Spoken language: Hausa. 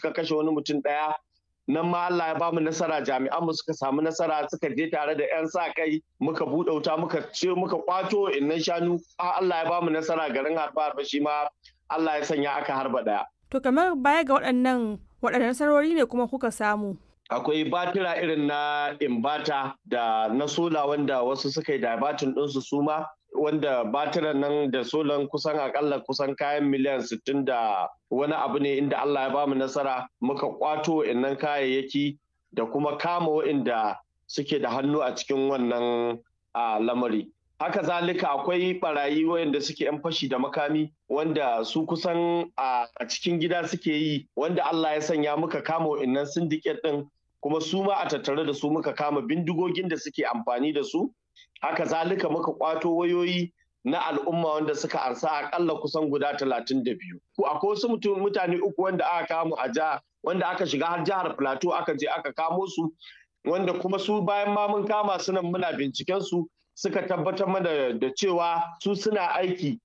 suka kashe wani mutum ɗaya nan ma Allah ya bamu nasara jami'an mu suka samu nasara suka je tare da 'yan sa kai muka buɗe wuta muka ce muka kwato innan shanu Allah ya bamu nasara garin harba harba shi ma Allah ya sanya aka harba ɗaya. To kamar baya ga waɗannan waɗannan nasarori ne kuma kuka samu. akwai batira irin na imbata da na sola wanda wasu suka yi dabatin ɗinsu su ma wanda batiran nan da solan kusan akalla kusan kayan miliyan 60 da wani abu ne inda Allah ya bamu nasara muka kwato innan kayayyaki da kuma kama wa'inda suke da hannu a cikin wannan lamari. Haka zalika akwai barayi wayanda suke 'yan fashi da makami wanda su kusan a cikin gida suke yi wanda Allah ya sanya muka kama wa'innan syndicate ɗin kuma su ma a tattare da su muka kama bindigogin da suke amfani da su haka zalika muka kwato wayoyi na al'umma wanda suka ansa akalla kusan guda talatin da biyu. Akwai wasu mutane uku wanda aka kamo a jiha wanda aka shiga har jihar Plateau aka je aka kamo su wanda kuma su bayan ma mun kama su nan muna binciken su suka tabbatar mana da cewa su suna aiki